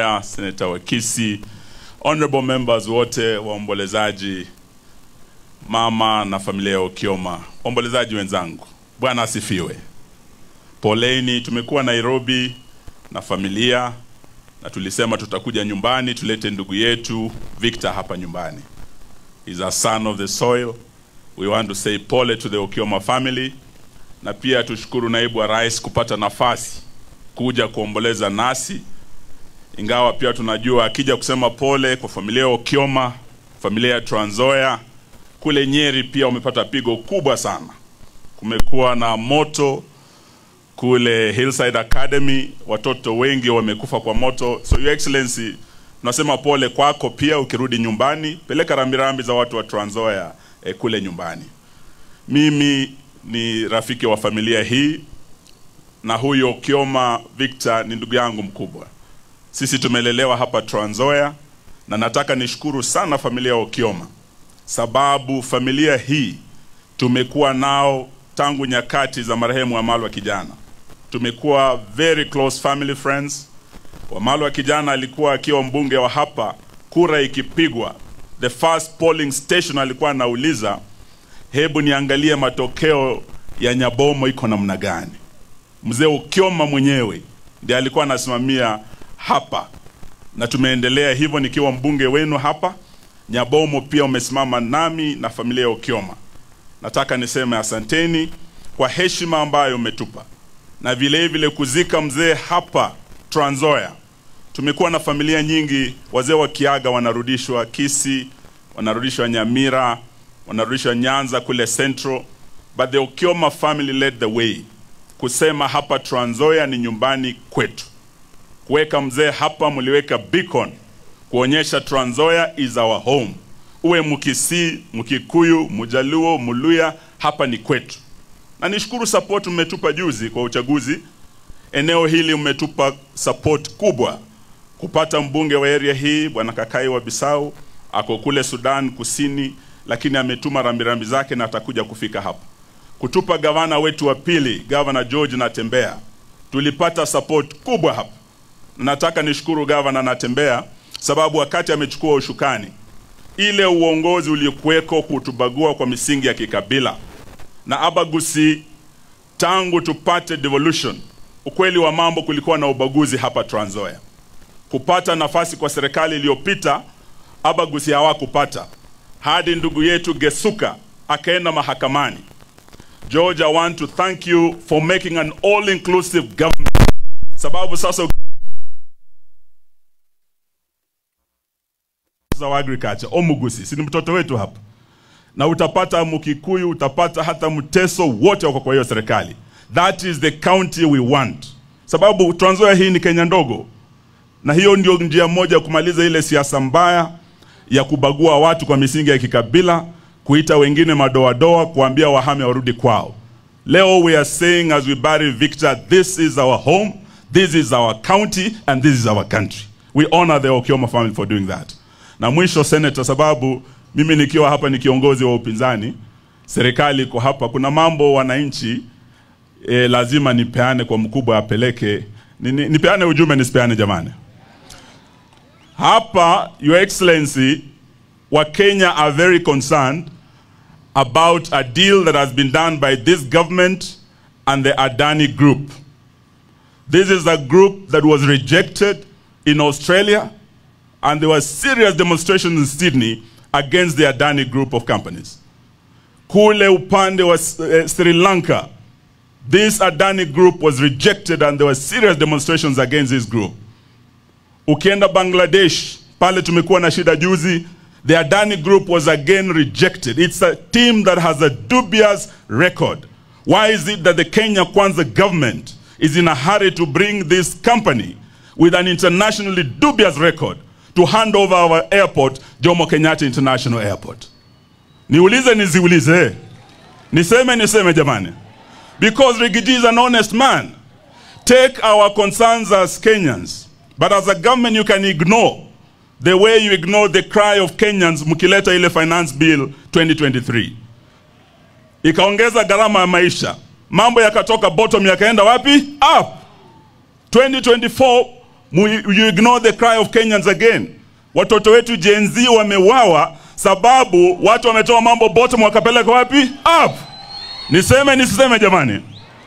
Ogola, Senator Wakisi, honorable members wote, waombolezaji, mama na familia ya Okioma, waombolezaji wenzangu, Bwana asifiwe. Poleni, tumekuwa Nairobi na familia na tulisema tutakuja nyumbani tulete ndugu yetu Victor hapa nyumbani. He's a son of the soil. We want to say pole to the Okioma family na pia tushukuru naibu wa rais kupata nafasi kuja kuomboleza nasi, ingawa pia tunajua akija kusema pole kwa familia ya Okioma, familia ya Trans Nzoia, kule Nyeri pia wamepata pigo kubwa sana. Kumekuwa na moto kule Hillside Academy, watoto wengi wamekufa kwa moto. So your excellency, tunasema pole kwako pia. Ukirudi nyumbani, peleka rambirambi za watu wa Trans Nzoia eh, kule nyumbani. Mimi ni rafiki wa familia hii na huyo Kioma Victor ni ndugu yangu mkubwa. Sisi tumelelewa hapa Trans Nzoia na nataka nishukuru sana familia ya Okioma sababu familia hii tumekuwa nao tangu nyakati za marehemu Wamalwa kijana. Tumekuwa very close family friends. Wamalwa kijana alikuwa akiwa mbunge wa hapa, kura ikipigwa, the first polling station alikuwa anauliza, hebu niangalie matokeo ya Nyabomo iko namna gani. Mzee Ukioma mwenyewe ndiye alikuwa anasimamia hapa, na tumeendelea hivyo nikiwa mbunge wenu hapa. Nyabomo pia umesimama nami na familia ya Ukioma. Nataka niseme asanteni kwa heshima ambayo umetupa na vile vile kuzika mzee hapa Trans Nzoia. Tumekuwa na familia nyingi, wazee wa Kiaga wanarudishwa Kisii, wanarudishwa Nyamira, wanarudishwa Nyanza kule Central, but the Okioma family led the way kusema hapa Trans Nzoia ni nyumbani kwetu. Kuweka mzee hapa, mliweka beacon kuonyesha Trans Nzoia is our home. Uwe Mkisii, Mkikuyu, Mjaluo, Mluya, hapa ni kwetu. Na nishukuru support mmetupa juzi kwa uchaguzi. Eneo hili mmetupa support kubwa kupata mbunge wa area hii bwana Kakai wa Bisau ako kule Sudan Kusini, lakini ametuma rambirambi zake na atakuja kufika hapa. Kutupa gavana wetu wa pili, gavana George Natembea, tulipata support kubwa hapa. Nataka nishukuru gavana Natembea sababu wakati amechukua ushukani, ile uongozi uliokuweko kutubagua kwa misingi ya kikabila na abagusi, tangu tupate devolution, ukweli wa mambo, kulikuwa na ubaguzi hapa Trans Nzoia. Kupata nafasi kwa serikali iliyopita, abagusi hawakupata hadi ndugu yetu Gesuka akaenda mahakamani. George, I want to thank you for making an all-inclusive government, sababu sasa wa agriculture Omugusi, si ni mtoto wetu hapa, na utapata Mkikuyu, utapata hata Mteso, wote wako kwa hiyo serikali. That is the county we want, sababu Trans Nzoia hii ni Kenya ndogo, na hiyo ndio njia moja ya kumaliza ile siasa mbaya ya kubagua watu kwa misingi ya kikabila, kuita wengine madoadoa, kuambia wahame warudi kwao. Leo we are saying as we bury Victor, this is our home, this is our county and this is our country. We honor the Okioma family for doing that. Na mwisho senator, sababu mimi nikiwa hapa ni kiongozi wa upinzani, serikali iko hapa, kuna mambo wananchi e, lazima nipeane kwa mkubwa apeleke. Ni, ni, nipeane ujumbe nisipeane jamani? Hapa your excellency, wa Kenya are very concerned about a deal that has been done by this government and the Adani group. This is a group that was rejected in Australia and there were serious demonstrations in Sydney against the Adani group of companies. Kule upande wa uh, Sri Lanka, this Adani group was rejected and there were serious demonstrations against this group. Ukienda Bangladesh, pale tumekuwa na shida juzi, the Adani group was again rejected. It's a team that has a dubious record. Why is it that the Kenya Kwanza government is in a hurry to bring this company with an internationally dubious record to hand over our airport, Jomo Kenyatta International Airport? Niulize niziulize. Niseme niseme jamani. Because Rigiji is an honest man. Take our concerns as Kenyans. But as a government you can ignore the way you ignore the cry of Kenyans mkileta ile finance bill 2023. Ikaongeza gharama ya maisha. Mambo yakatoka bottom yakaenda wapi? Up. 2024 Mu- you ignore the cry of Kenyans again. Watoto wetu Gen Z wamewawa sababu watu wametoa mambo bottom wakapeleka wapi? Up. Niseme nisiseme jamani?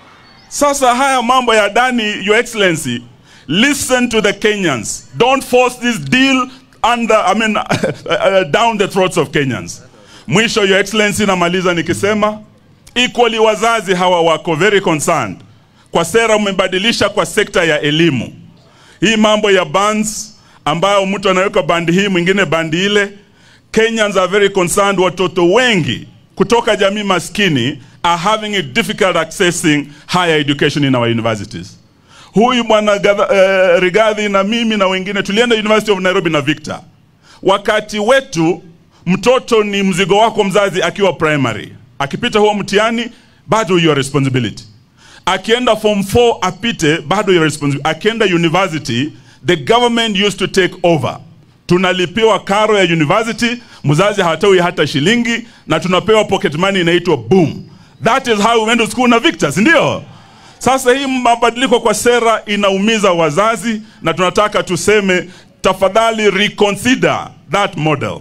Sasa haya mambo ya ndani, Your Excellency, listen to the Kenyans. Don't force this deal under, I mean, uh, down the throats of Kenyans. Mwisho, Your Excellency, namaliza nikisema equally wazazi hawa wako very concerned kwa sera umebadilisha kwa sekta ya elimu. Hii mambo ya bans ambayo mtu anaweka bandi hii mwingine bandi ile, Kenyans are very concerned. Watoto wengi kutoka jamii maskini are having it difficult accessing higher education in our universities. Huyu bwana uh, Rigathi na mimi na wengine tulienda University of Nairobi na Victor. Wakati wetu mtoto ni mzigo wako mzazi akiwa primary, akipita huo mtihani bado your responsibility akienda form 4 apite bado your responsibility. Akienda university the government used to take over. Tunalipiwa karo ya university, mzazi hatoi hata shilingi, na tunapewa pocket money inaitwa boom. That is how we went to school na Victor, si ndio? Sasa hii mabadiliko kwa sera inaumiza wazazi, na tunataka tuseme tafadhali reconsider that model.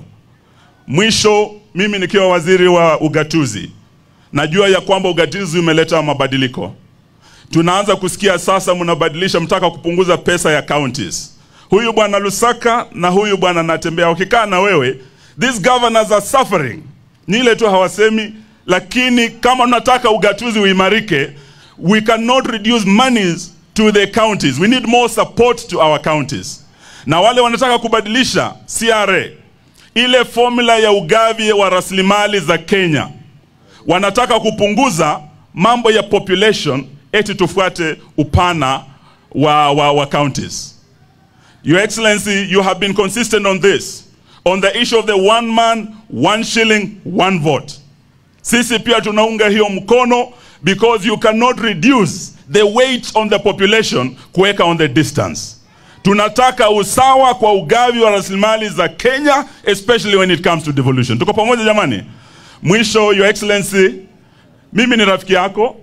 Mwisho, mimi nikiwa waziri wa ugatuzi, najua ya kwamba ugatuzi umeleta mabadiliko tunaanza kusikia sasa mnabadilisha, mtaka kupunguza pesa ya counties. Huyu bwana Lusaka na huyu bwana Natembea wakikaa na wewe, these governors are suffering. Ni ile tu hawasemi, lakini kama tunataka ugatuzi uimarike, we cannot reduce monies to the counties. We need more support to our counties. Na wale wanataka kubadilisha CRA, ile formula ya ugavi wa rasilimali za Kenya, wanataka kupunguza mambo ya population eti tufuate upana wa, wa, wa counties. Your Excellency, you have been consistent on this. On the issue of the one man, one shilling, one vote. Sisi pia tunaunga hiyo mkono because you cannot reduce the weight on the population kuweka on the distance. Tunataka usawa kwa ugavi wa rasilimali za Kenya especially when it comes to devolution. Tuko pamoja jamani? Mwisho, Your Excellency, mimi ni rafiki yako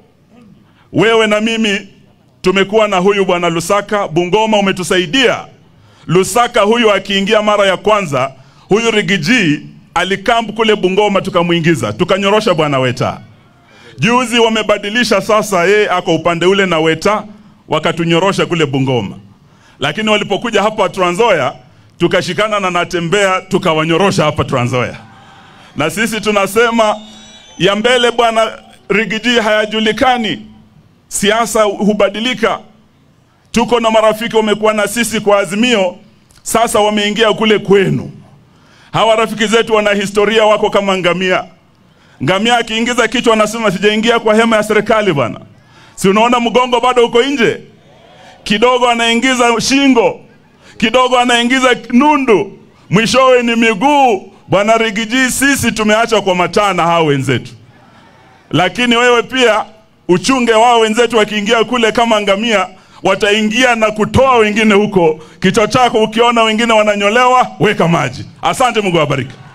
wewe na mimi tumekuwa na huyu bwana Lusaka Bungoma, umetusaidia. Lusaka huyu akiingia mara ya kwanza, huyu Rigiji alikamp kule Bungoma, tukamwingiza tukanyorosha bwana Weta. Juzi wamebadilisha sasa, yeye ako upande ule na Weta wakatunyorosha kule Bungoma, lakini walipokuja hapa Trans Nzoia tukashikana na Natembea tukawanyorosha hapa Trans Nzoia, na sisi tunasema ya mbele bwana Rigiji hayajulikani siasa hubadilika. Tuko na marafiki wamekuwa na sisi kwa Azimio, sasa wameingia kule kwenu. Hawa rafiki zetu wana historia, wako kama ngamia. Ngamia akiingiza kichwa anasema sijaingia kwa hema ya serikali bwana, si unaona mgongo bado uko nje, kidogo anaingiza shingo, kidogo anaingiza nundu, mwishowe ni miguu. Bwana Rigiji, sisi tumeacha kwa mataa na hao wenzetu, lakini wewe pia uchunge wao wenzetu wakiingia kule kama ngamia wataingia na kutoa wengine huko kichwa chako ukiona wengine wananyolewa weka maji asante mungu awabariki